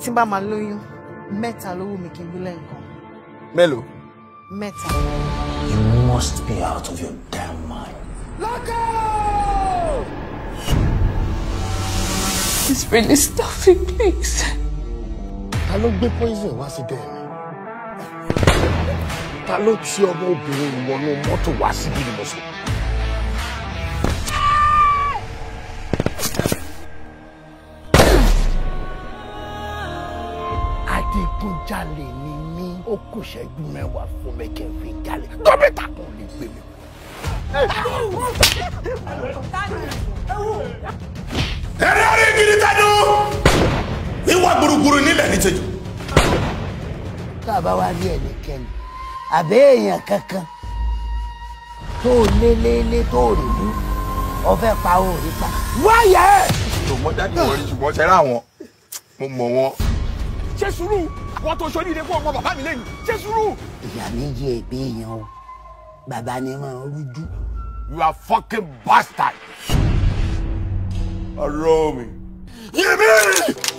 tí n bá máa lóyún mẹ́ta ló wù mí kí n bí lẹ́ǹkan mélòó. mẹ́ta. You must be out of your damn mind. It's really stuffing, please. ta ló gbé poison wá sí dẹ́ẹ̀ mi. ta ló ti ọmọ obìnrin wọnú mọ́tò wá síbí ni mo sọ. adigunjalè ni mí ó kù ṣẹ́jú mẹ́wàá fún mi kí n fi jalè dókítà kò lè gbé mi. ẹ̀rẹ́ àrí gidi tẹ́nu ìwà gbùrùgbùrù nílẹ̀ ní tẹ́jú. tá a bá wá rí ẹnikẹ́ni àbẹ́ èèyàn kankan tó lé lé lé tó rí mú ọfẹ́ pa ó rí pa wáyà ẹ̀. tó mọ jáde wọlé ṣùgbọ́n ṣẹ́ra àwọn mo mọ̀ wọn. ṣé sùúrù wọn tó ṣoríire fún ọmọ bàbá mi lẹ́yìn ṣé sùúrù. ìyá méjì ègbé èèyàn o bàbá ni máa ń rújú. you are fucking bastard. ọ̀rọ̀ mi. yèmí